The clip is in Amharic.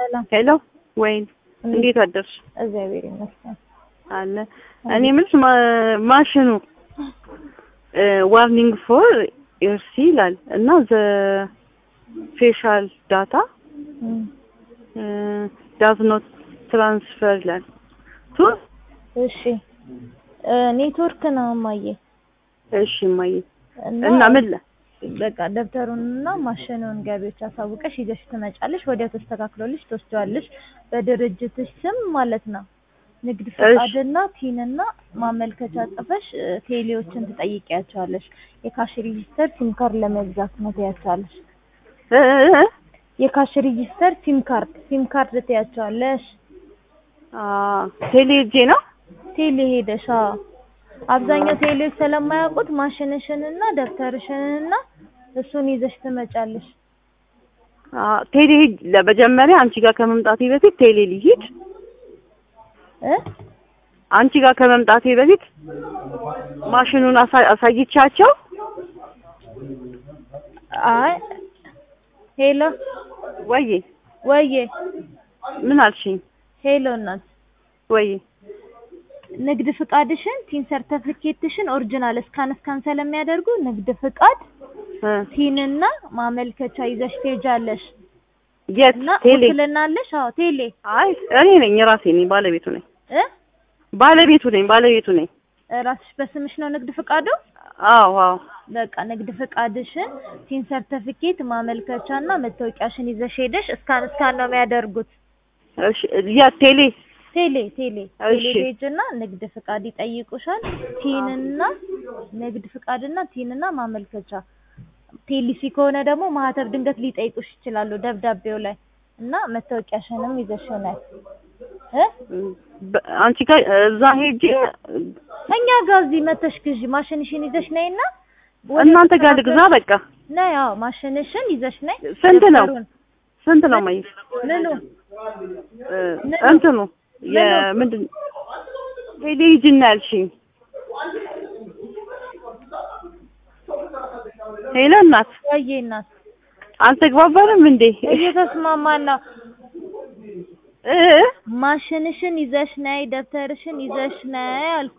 ሰላም ሄሎ ወይን እንዴት አደርሽ? እግዚአብሔር ይመስገን። አለ እኔ የምልሽ ማ- ማሽኑ ዋርኒንግ ፎር ኤርሲ ይላል እና ዘ ፌሻል ዳታ ዳዝ ኖት ትራንስፈር ይላል ቱ እሺ እ ኔትወርክ ነው እማዬ እሺ እማዬ እና ምን ለ በቃ ደብተሩንና ማሽኑን ገቢዎች አሳውቀሽ ይዘሽ ትመጫለሽ። ወዲያው ተስተካክሎልሽ ትወስጂዋለሽ። በድርጅትሽ ስም ማለት ነው። ንግድ ፈቃድና ቲንና ማመልከቻ ጽፈሽ እ ቴሌዎችን ትጠይቂያቸዋለሽ። የካሽ ሬጂስተር ሲም ካርድ ለመግዛት ነው ትያቸዋለሽ። እ እ እ የካሽ ሬጂስተር ሲም ካርድ ሲም ካርድ ትያቸዋለሽ። አ ቴሌ ሄጄ ነው ቴሌ ሄደሽ አዎ። አብዛኛው ቴሌዎች ስለማያውቁት ማሽንሽንና ደብተርሽንና እሱን ይዘሽ ትመጫለሽ። አ ቴሌ ሄጅ ለመጀመሪያ አንቺ ጋር ከመምጣቴ በፊት ቴሌ ልሂድ እ አንቺ ጋር ከመምጣቴ በፊት ማሽኑን አሳ- አሳይቻቸው አይ ሄሎ ወዬ ወዬ ምን አልሽኝ? ሄሎ እናት ወዬ ንግድ ፍቃድሽን ቲን ሰርተፊኬትሽን ኦሪጂናል እስካን እስካን ስለሚያደርጉ ንግድ ፍቃድ እ ቲንና ማመልከቻ ይዘሽ ትሄጃለሽ። የት እና ቴሌ? ውክልና አለሽ? አዎ ቴሌ አይ እኔ ነኝ ራሴ ነኝ ባለቤቱ ነኝ እ ባለቤቱ ነኝ ባለቤቱ ነኝ። ራስሽ በስምሽ ነው ንግድ ፍቃዱ? አዎ አዎ በቃ ንግድ ፍቃድሽን ቲን ሰርተፊኬት ማመልከቻና መታወቂያሽን ይዘሽ ሄደሽ እስካን እስካን ነው የሚያደርጉት። እሺ የት ቴሌ? ቴሌ ቴሌ ቴሌ እሺ። ፔጅና ንግድ ፍቃድ ይጠይቁሻል። ቲንና ንግድ ፍቃድና ቲንና ማመልከቻ ቴሊሲ ከሆነ ደግሞ ማህተብ ድንገት ሊጠይቁሽ ይችላሉ ደብዳቤው ላይ እና መታወቂያሽንም ይዘሽ ነይ እ በ- አንቺ ጋር እዛ ሄጄ እኛ ጋር እዚህ መተሽ ግዢ ማሽንሽን ይዘሽ ነይና ወደ እናንተ ጋር ተስተካከል- ልግዛ በቃ ነይ። አዎ ማሽንሽን ይዘሽ ነይ። ስንት ነው? ደብተሩን ስንት ነው ማየ ምኑ እ እንትኑ የምንድን ቴሌ ሂጂና ያልሽኝ ሄሎ እናት ወይዬ እናት አልተግባባንም እንዴ እየተስማማን ነው። እ ማሽንሽን ይዘሽ ነይ፣ ደብተርሽን ይዘሽ ነይ አልኩ።